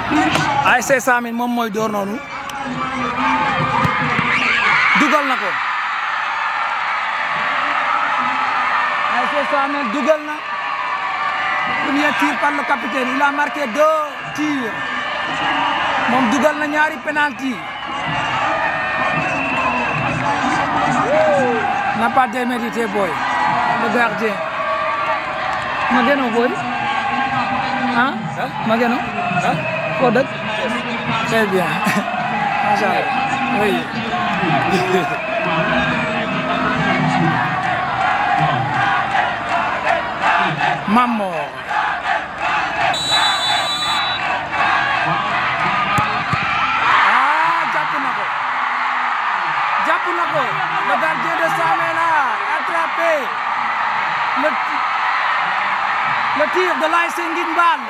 ASC Samin moom mooy door noonu dugal na ko ASC Samin dugal na premier tir par le capitaine il a marqué deux tirs moom dugal na ñaari penalty n'a pas démérité boy le gardien Mageno boy ah Mageno foo dëkk très bien macha allah oui Mamor ah jàpp na ko jàpp na ko le gardien de Samin là attrapé le le tir de l'ASC Nguine Mbal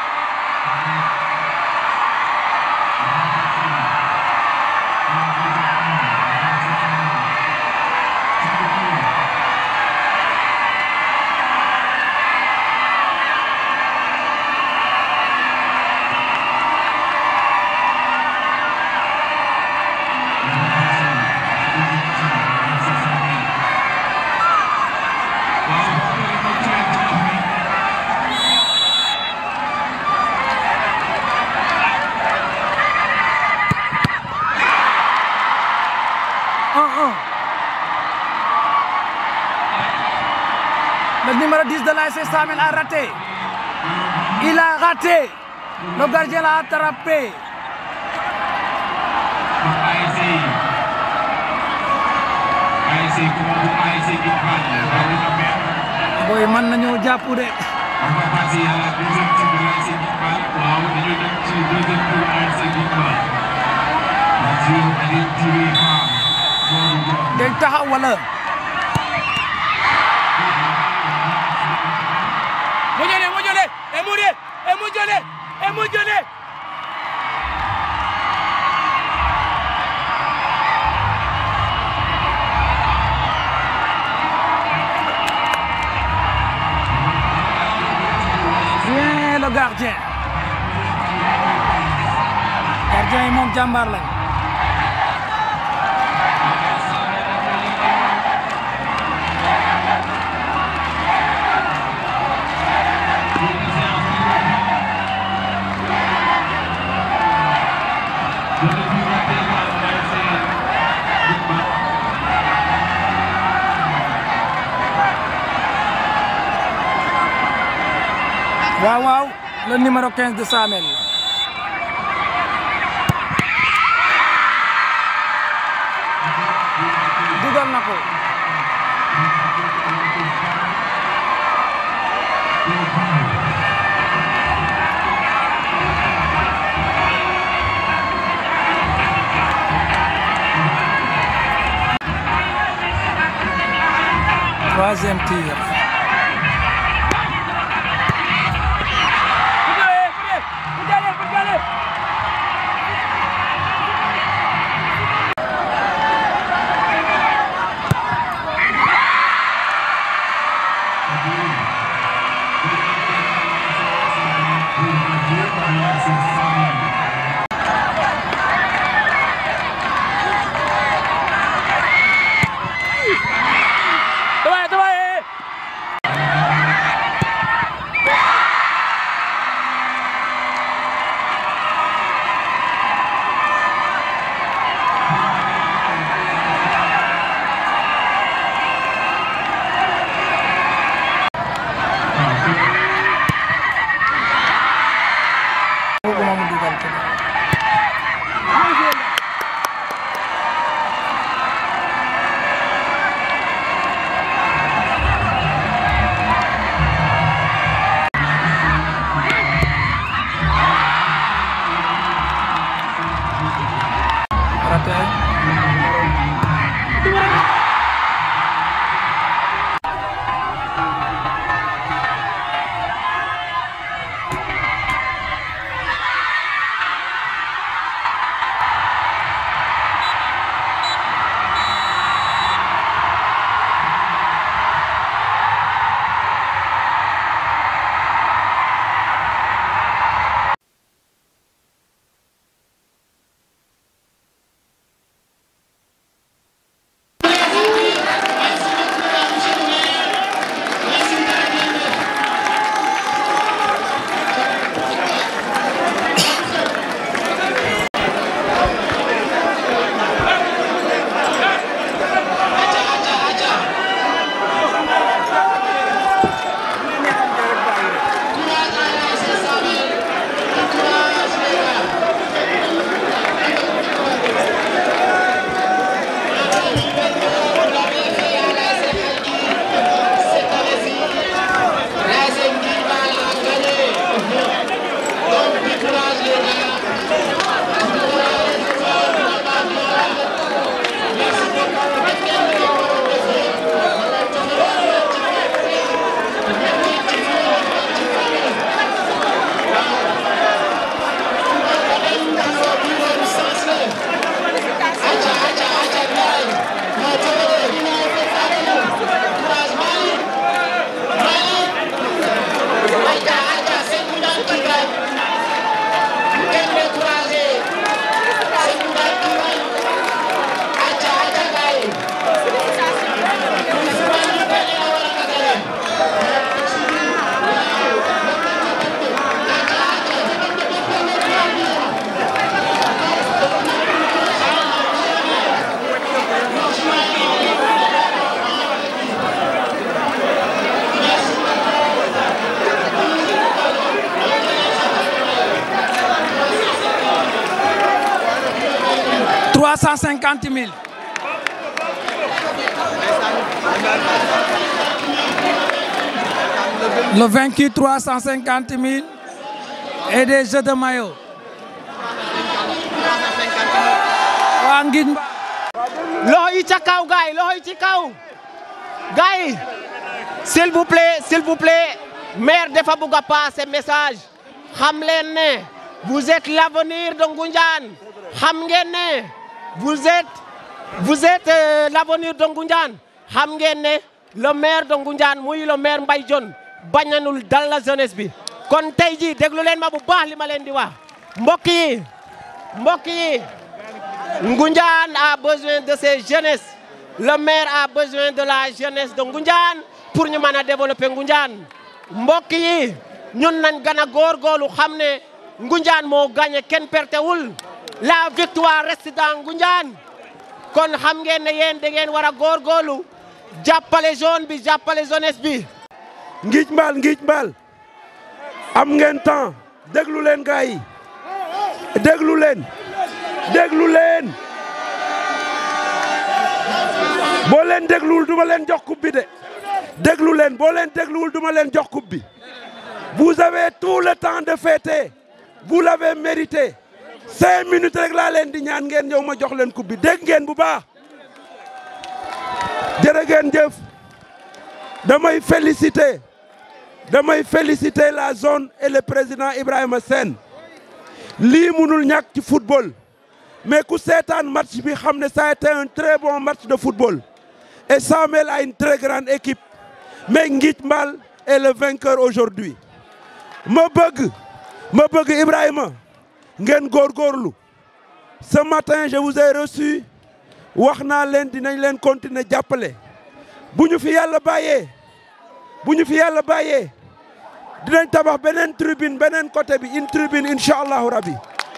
un un le numéro 10 de l'ASC Samin a raté il a raté le gardien l'a attrapé ASC ASC Kumbu ASC Guinfal rawu na benn boy mën nañoo jàpp de on va passer à la deuxième tour de l'ASC Guinfal waaw dañu dem ci deuxième tour ASC Guinfal Dieu Aliou Touré Fall Modou Ngom day taxaw wala Mujole, mujole, emuje, emujole, emujole. bien le gardien gardien yi moom jàmbaar lañ waaw waaw le numéro 15 de Samel dugal na ko troisième tir Mujole, mujole, mujole. Tawai, tawai. 350 000. Le vaincu 350 000 et des jeux de maillot. waa Ngij Mba. loxo yi ca kaw gaay loxo yi ci kaw gaay s'il vous plaît s'il vous plaît maire dafa bugg a passer message xam leen ne vous êtes l'avenir de Ngoundiane xam ngeen ne vous êtes vous êtes euh, l'avenir de Ngoundiane xam ngeen ne le maire de Ngoundiane muy le maire Mbaye Dione bañanul dal la jeunesse bi kon tey jii déglu leen ma bu baax li ma leen di wax mbokk yi mbokk yi Ngoundiane a besoin de ses jeunesses le maire a besoin de la jeunesse de Ngoundiane pour ñu mën a développer Ngoundiane mbokk yi ñun nañ gën a góorgóorlu xam ne Ngoundiane moo gagné kenn pertewul la victoire reste dans Ngoundiane kon xam ngeen ne yéen da ngeen war a góorgóorlu jàppale zone bi jàppale jeunesse bi. Ngij Mbal Ngij Mbal am ngeen temps déglu leen gars yi déglu leen déglu leen boo leen dégluwul duma leen jox coupe bi de déglu leen boo leen dégluwul duma leen jox coupe bi vous avez tout le temps de fêter vous l'avez mérité cinq minutes rek laa leen di ñaan ngeen ñëw ma jox leen coupe bi dégg ngeen bu baax jërë ngeen jëf damay féliciter damay féliciter la zone et le président Ibrahima Sène lii munul ñàkk ci football mais ku seetaan match bi xam ne ça a été un très bon match de football et Samel a une très grande équipe mais Ngij Mbal est le vainqueur aujourd'hui ma bëgg ma bëgg Ibrahima ngeen góorgóorlu ce matin je vous ai reçu wax naa leen dinañ leen continuer jàppale bu ñu fi yàlla bàyyee bu ñu fi yàlla bàyyee dinañ tabax beneen tribune beneen côté bi une tribune incha allahu rabi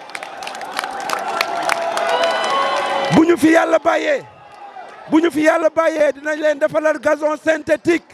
bu ñu fi yàlla bàyyee bu ñu fi yàlla bàyyee dinañ leen defalal gazon synthétique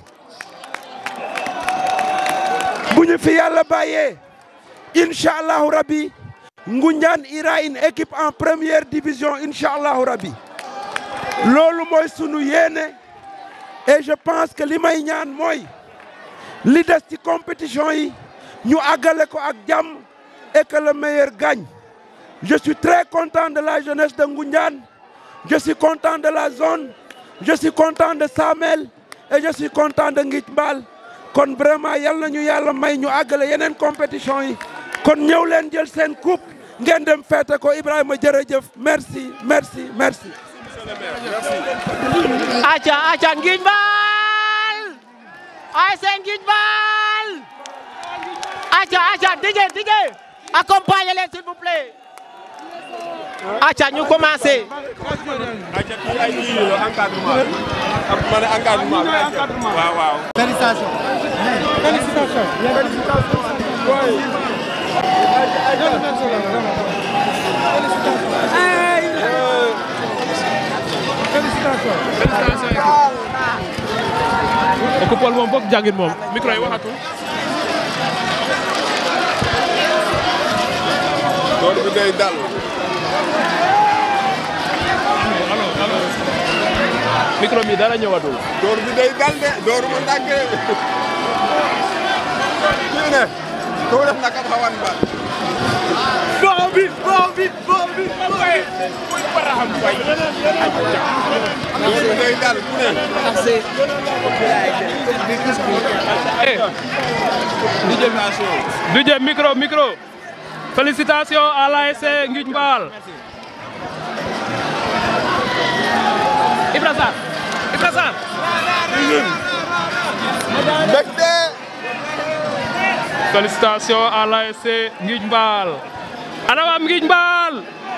bu ñu fi yàlla bàyyee incha allahu rabi Ngoundiane ira une équipe en première division incha allahu rabi loolu mooy sunu yéene et je pense que li may ñaan mooy li des ci compétition yi ñu àggale ko ak jàmm et que le meilleur gagne je suis très content de la jeunesse de Ngoundiane je suis content de la zone je suis content de Samel et je suis content de Ngij Mbal kon vraiment yal na ñu yàlla may ñu àggale yeneen compétition yi kon ñëw leen jël seen coupe ngeen dem feete ko Ibrahima jërëjëf merci merci merci aca aca Ngij Mbal ay seen Ngij Mbal aca aca dige dige accompagnez les s'il vous plaît aca ñu commencé waaw waaw. ko Paul moom foog jàngin moom micro yi waxatul door bi day dal. micro mi dara ñëwatul door bi day dal de door bu ndànk kii ne ko def na kam xawan ba boo bi boo bi boo bi koy koy baraxam way door bi day dal ku ne DJ micro micro félicitations à l'ASC Ngij Mbal Ibra Sarr Ibra Sarr mbégte félicitations à l'ASC Ngij Mbal ana waa Ngij Mbal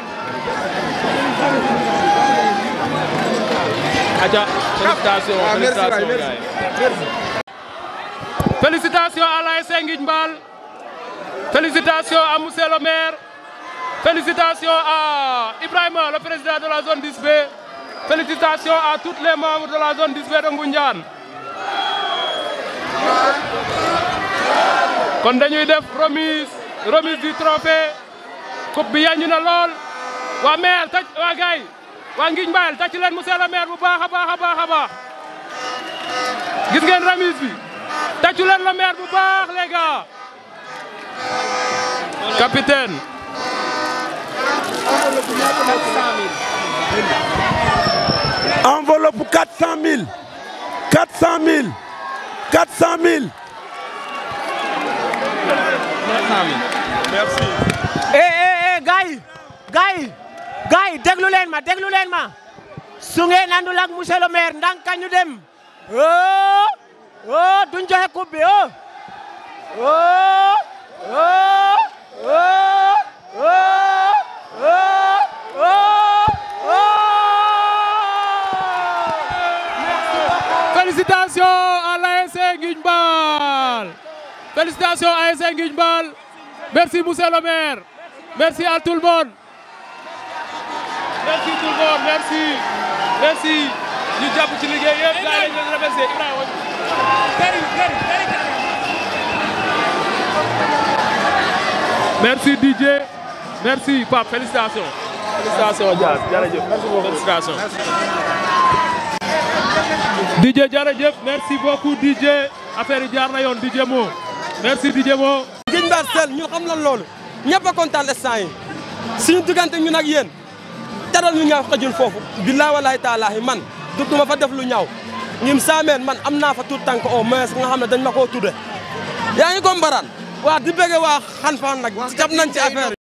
aja félicitations Ah, merci waay, félicitations merci. gars yi. félicitations à l'ASC Ngij Mbal félicitations à monsieur le maire félicitations à Ibrahima le président de la zone 10B félicitations à tous les membres de la zone 10B de Ngoundiane kon dañuy def remise remise du trophée coupe bi yañu na lool waa maire tàcc waa gars yi waa Ngiñ Mbayel tàcc leen monsieur le maire bu baax a baax a baax a baax gis ngeen remise bi tàccu leen le maire bu baax les gars capitaine enveloppe 400 000 400 000 400 000 eh eh eh gars yi gars yi gars yi déglu leen ma déglu leen ma su ngeen àndul ak monsieur le maire ndànk ñu dem oh oh duñ joxe coupe bi oh oh oh oh oh oh oh félicitations à l'ASC Ngiñ Mbayel félicitations à l'ASC Ngiñ Mbayel merci monsieur le maire merci à tout le monde merci tout le monde merci merci ñu jàpp ci liggéey yëpp gars yi ñu remercier Ibrahima merci DJ merci Pape félicitations félicitations Dia jërëjëf merci beaucoup félicitations DJ jërëjëf merci beaucoup DJ affaire yi jaar na yoon DJ Mo merci DJ Mo Ngiñ Mbayel sel ñun xam nañ loolu ñëpp a kontaan instant yi suñu diggante ñun ak yéen teral ñu ñaaw xajul foofu billaa walaay taalaahi man du duma fa def lu ñaaw ñim saameen man am naa fa tout tànk au moins nga xam ne dañ ma koo tudde yaa ngi ko mbaraan waa di bëgge waa xan fan nag jàpp nañ ci affaire